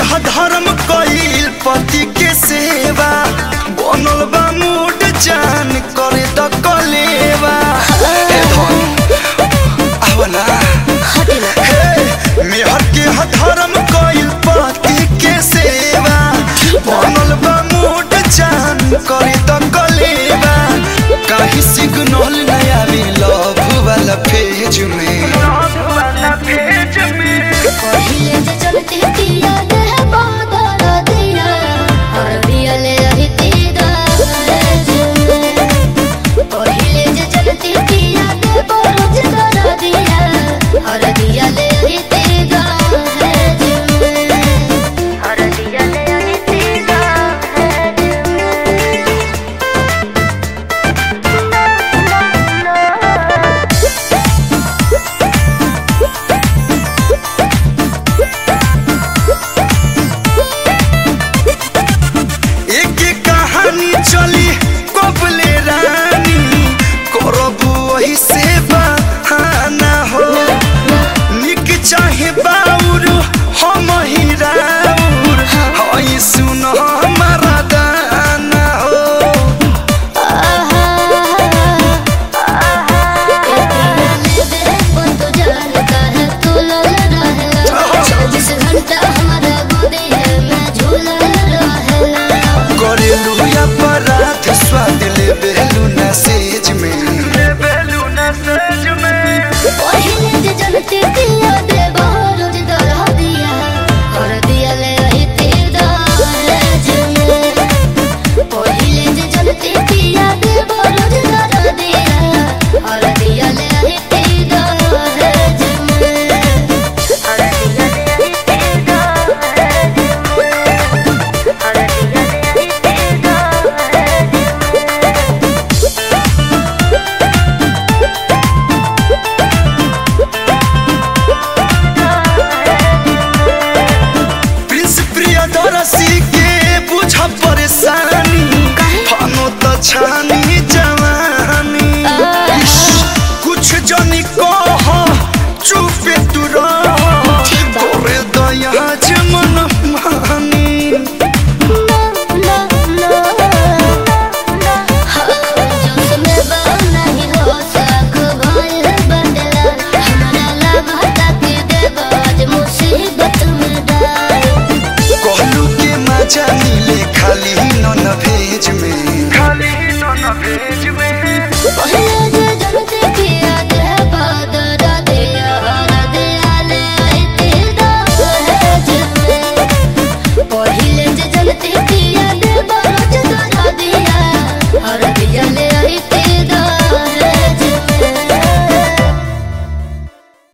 ह धर्म कईल पति के सेवा बनल बा मूड जान करे त कलेवा ए धन आवला हटेला हे मेहर के ह धर्म कईल पति के सेवा बनल बा मूड जान करे त कलेवा काहे सिग्नल नया भी लव वाला पेज में पहिले जे चलते पिया दे बादल दिया और पिया ले रही तेरा पहिले जे चलते पिया दे बरोज कर दिया और दिया ले रही तेरा और दिया ले रही तेरा एक एक कहानी चली कबले रानी करबू वही से बहाना हो निक चाहे बाउर हम ही राउर हई सुन हमारा दाना हो चौबीस घंटा हमारा गोदे में झूला रहेला करेलू अपराध स्वाद ले बेलू न सेज में पहिले जे जनते दिया दे रोज दरा दिया और दिया ले आई तेरा में पहिले जे जनते दिया दे रोज दरा दिया और दिया ले आई तेरा में और दिया ले आई तेरा और दिया ले आई तेरा प्रिंस प्रियदर्शी के बुझ परेशानी हनो त छानी जवानी इश, कुछ जनी कह चुपे तू रह तोरे दया जमन मानी कहलू के मजा मिले खाली नन भेज में पहले